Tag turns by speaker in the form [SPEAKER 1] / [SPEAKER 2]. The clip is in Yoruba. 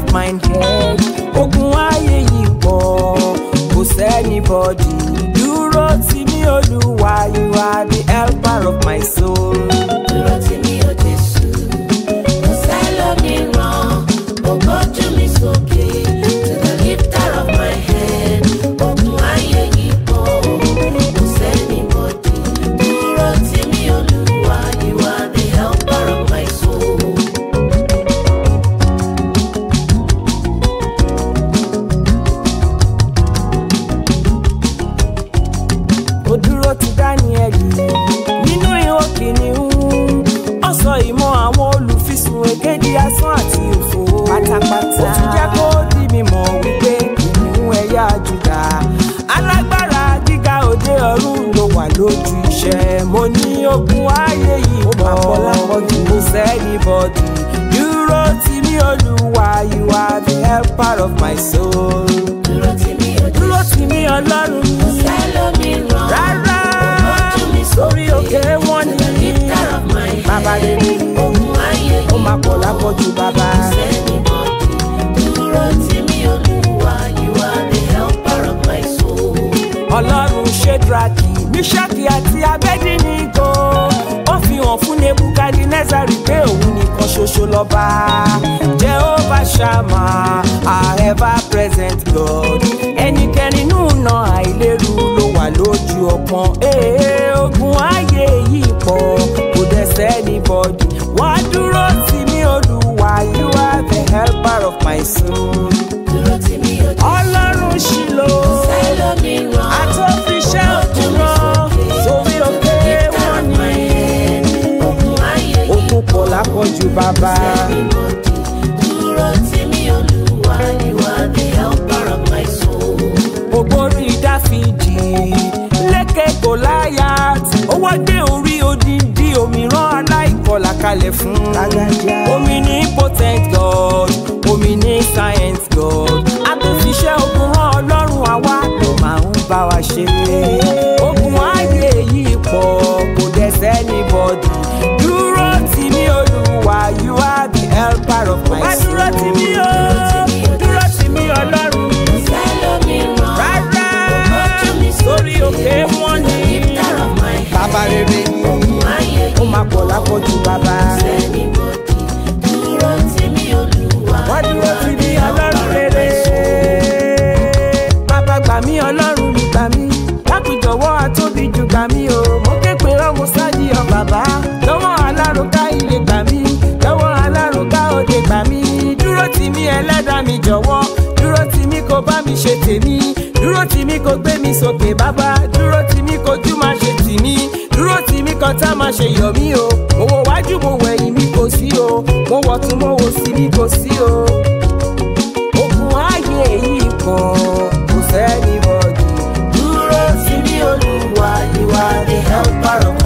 [SPEAKER 1] my head ogun ayé yìí pọ̀ kò sẹ́nibọ́dì dúró tì mí olúwa you are the helper of my soul.
[SPEAKER 2] Dúró tì mí o Jésù, kò sẹ́lòmíràn, mo gbójú mi sókè to the lifter of my head. Ogun ayé yìí pọ̀, kò sẹ́nibodì. Dúró tì mí Olúwa, you are the helper of my soul.
[SPEAKER 1] ó dúró ti dáníẹ́lì nínú ihò kìnìún ó sọ ìmọ̀ àwọn olùfisùn èké di asán àti òfò pátápátá ó tún jẹ́ kó di mímọ̀ wípé kìnìún ẹ̀yà jùdà alágbára gíga òde ọ̀run ló wà lójú iṣẹ́ mo ní ogun ayé yìí pọ̀ kò sẹ́ni bọ́dì dúró tì mí olúwa you are the helper of my soul
[SPEAKER 2] Dúró tì mí o
[SPEAKER 1] dúró
[SPEAKER 2] Jésù,
[SPEAKER 1] tì mí ọlọ́run
[SPEAKER 2] kò sẹ́lòmíràn,
[SPEAKER 1] rárá
[SPEAKER 2] mo gbójú mi
[SPEAKER 1] orí
[SPEAKER 2] sókè
[SPEAKER 1] òkè wọn
[SPEAKER 2] to the
[SPEAKER 1] ni
[SPEAKER 2] lifter of my
[SPEAKER 1] bàbá
[SPEAKER 2] head.
[SPEAKER 1] rere
[SPEAKER 2] Ogun ayé
[SPEAKER 1] ó máa
[SPEAKER 2] yìí
[SPEAKER 1] pọ̀
[SPEAKER 2] pọ̀.
[SPEAKER 1] lápọ̀jù bàbá.
[SPEAKER 2] Anybody, dúró tì mí Olúwa, you are the helper of my soul.
[SPEAKER 1] ọlọ́run ṣédraki míṣákì àti abẹ́dínígò ó fi hàn fún nebukadnezari pé òun nìkan ṣoṣo lọ́ba jehovah shama our ever present god ẹnikẹ́ni nùnà àìlérú ló wà lójú ọpọ́n ee ogun ayé yìí pọ̀ kò dẹ̀sẹ̀ anybody wá dúró tì mí olúwa you are the helper of my soul
[SPEAKER 2] Dúró tì mí o Jésù,
[SPEAKER 1] ọlọ́run ṣìlò
[SPEAKER 2] sẹ́lòmíràn,
[SPEAKER 1] àtọ́fiṣẹ́
[SPEAKER 2] ojú mi
[SPEAKER 1] òkúrọ̀
[SPEAKER 2] sókè,
[SPEAKER 1] sórí òkè
[SPEAKER 2] lifter
[SPEAKER 1] wọn
[SPEAKER 2] of my
[SPEAKER 1] ni
[SPEAKER 2] head. Ogun ayé yìí
[SPEAKER 1] okun pọ̀ lápọ̀jù bàbá.
[SPEAKER 2] Anybody, dúró tì mí Olúwa, you are the helper of my soul.
[SPEAKER 1] ògbórí dáfídì lékè gòláyàt ó wá gbé orí odindi òmíràn aláìkọlà kalẹ̀ fún. omnipotent god omniscient god àtòfiṣẹ́ ogun rán ọlọ́run àwa ló máa ń bá wa ṣe. ogun ayé yìí pọ̀ kò dẹ̀sẹ̀ anybody dúró tì mí olúwa you are the helper of my soul. wá dúró tì mí o dúró tì mí ọlọ́run
[SPEAKER 2] Sẹ́lòmíràn,
[SPEAKER 1] rárá
[SPEAKER 2] ojú mi
[SPEAKER 1] sórí òkè wọn
[SPEAKER 2] the
[SPEAKER 1] ni.
[SPEAKER 2] lifter of my head.
[SPEAKER 1] bàbá rere
[SPEAKER 2] Ogun ayé
[SPEAKER 1] ó máa pọ̀ lápọ̀jù bàbá.
[SPEAKER 2] Anybody, dúró tì mí Olúwa,
[SPEAKER 1] wọ́n
[SPEAKER 2] you
[SPEAKER 1] dúró
[SPEAKER 2] are
[SPEAKER 1] sí
[SPEAKER 2] the
[SPEAKER 1] bí ọlọ́run
[SPEAKER 2] helper of
[SPEAKER 1] rere.
[SPEAKER 2] my soul.
[SPEAKER 1] bàbá gbà mí ọlọ́run mi gbà mí lápìjọwọ́ àtóbi jù gbà mí o mo ké pe ọmọ sáàdì ọ bàbá lọ́wọ́ alárùnká ilé gbà mí lọ́wọ́ alárùnká òde gbà mí dúró tì mí ẹlẹ́dàá mi jọ̀wọ́ dúró tì mí kó bá mi ṣe tèmi dúró tì mí kó gbé mi sókè bàbá dúró tì mí kojú má ṣe tì mí dúró tì mí kọjá má ṣe yọ̀ mí o mo wo wájú mo wẹ̀yìn mi kò sí o mo wọ̀ tún mo wò sí mi kò sí o ogun ayé yìí pọ̀ kò sẹ́ni bọ́dì dúró sí ní olúwa you are the helper of